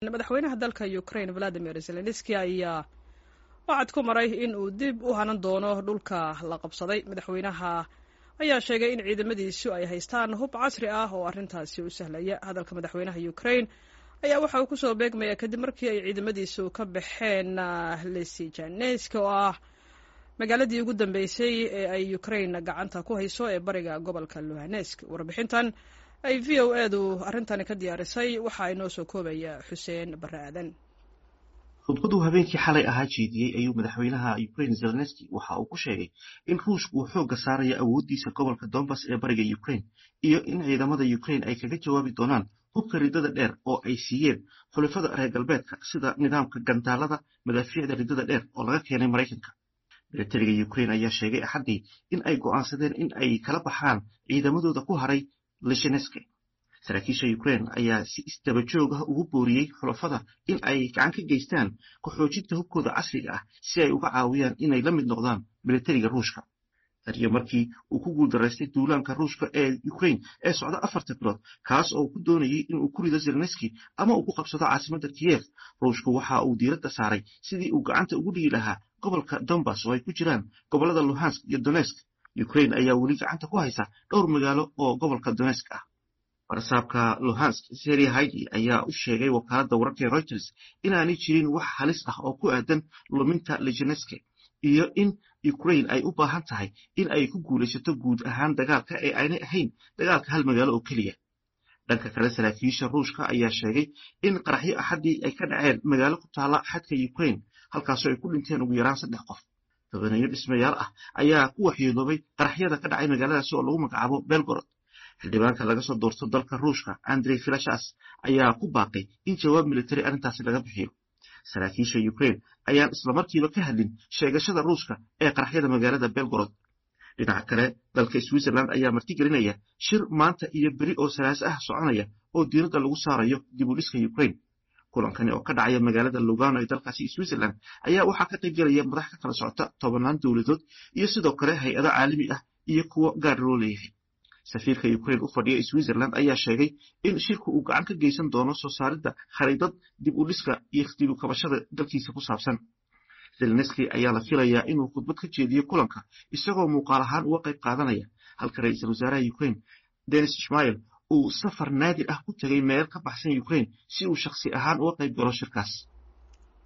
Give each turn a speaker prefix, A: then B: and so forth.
A: madaxweynaha dalka ukraine valadimir zelenski ayaa wacad ku maray in uu dib u hanan doono dhulka la qabsaday madaxweynaha ayaa sheegay in ciidamadiisu ay haystaan hub casri ah oo arrintaasi u sahlaya hadalka madaxweynaha ukraine ayaa waxa uu kusoo beegmaya kadib markii ay ciidamadiisu ka baxeen lesijaneska oo ah magaaladii ugu dambeysay ee ay ukraine gacanta ku hayso ee bariga gobolka luhanesk warbixintan ay v o edu arrintani ka diyaarisay waxaa inoo soo koobaya xuseen barre aadan
B: khudbaduu habeenkii xalay ahaa jeediyey ayuu madaxweynaha ukraine zelenski waxa uu ku sheegay in ruushka uu xoogga saarayo awooddiisa gobolka donbass ee bariga ukraine iyo in ciidamada ukraine ay kaga jawaabi doonaan hubka riddada dheer oo ay siiyeen xulafada reer galbeedka sida nidaamka gandaalada madaafiicda riddada dheer oo laga keenay maraykanka milatariga ukraine ayaa sheegay axaddii in ay go'aansadeen in ay kala baxaan ciidamadooda ku haray lisheneske saraakiisha ukraine ayaa si isdaba joog ah ugu booriyey xulafada in ay gacan ka geystaan ku-xoojinta hubkooda casriga ah si ay uga caawiyaan inay la mid noqdaan milatariga ruushka taniyo markii uu ku guuldaraystay duulaanka ruushka ee ukraine ee socda afarta bilood kaas oo ku doonayay inuu ku rido zelenski ama uu ku qabsado caasimadda kiyef ruushku waxa uu diiradda saaray sidii uu gacanta ugu dhigi lahaa gobolka donbass oo ay ku jiraan gobollada luhansk iyo donesk ukraine ayaa weli gacanta ku haysa dhowr magaalo oo gobolka donesk ah barasaabka luhansk seri haidi ayaa u sheegay wakaaladda wararka reuters inaanay jirin wax halis ah oo ku aadan luminta lijeneske iyo in ukraine ay u baahan tahay in ay ku guulaysato guud ahaan dagaalka ee aanay ahayn dagaalka hal magaalo oo keliya dhanka kale saraakiisha ruushka ayaa sheegay in qaraxyo axaddii ay ka dhaceen magaalo ku taala xadka ukraine halkaasoo ay ku dhinteen ugu yaraan saddex qof tobaneeyo dhismayaal ah ayaa ku waxyeeloobay qaraxyada ka dhacay magaaladaasi oo lagu magacaabo belgorod xildhibaanka laga soo doorto dalka ruushka andrey filashas ayaa ku baaqay in jawaab militari arrintaasi laga bixiyo saraakiisha ukraine ayaan islamarkiiba ka hadlin sheegashada ruushka ee qaraxyada magaalada belgorod dhinaca kale dalka switzerland ayaa martigelinaya shir maanta iyo beri oo salaas ah soconaya oo diiradda lagu saarayo dib u dhiska ukraine kulankani oo ka dhacaya magaalada lugano ee dalkaasi switzerland ayaa waxaa ka qaybgelaya madax ka kala socota tobanaan dowladood iyo sidoo kale hay-ado caalami ah iyo kuwo gaar loo leeyahay safiirka ukraine u fadhiya switzerland ayaa sheegay in shirku uu gacan ka geysan doono soo saaridda khariidad dib u dhiska iyo dib u kabashada dalkiisa ku saabsan zelenski ayaa la filayaa inuu khudbad ka jeediyo kulanka isagoo muuqaal ahaan uga qayb qaadanaya halka ra-iisul wasaaraha ukraine denis ishmael uu safar naadir ah ku tegay meel ka baxsan ukraine si uu shakhsi ahaan uga qayb galo shirkaas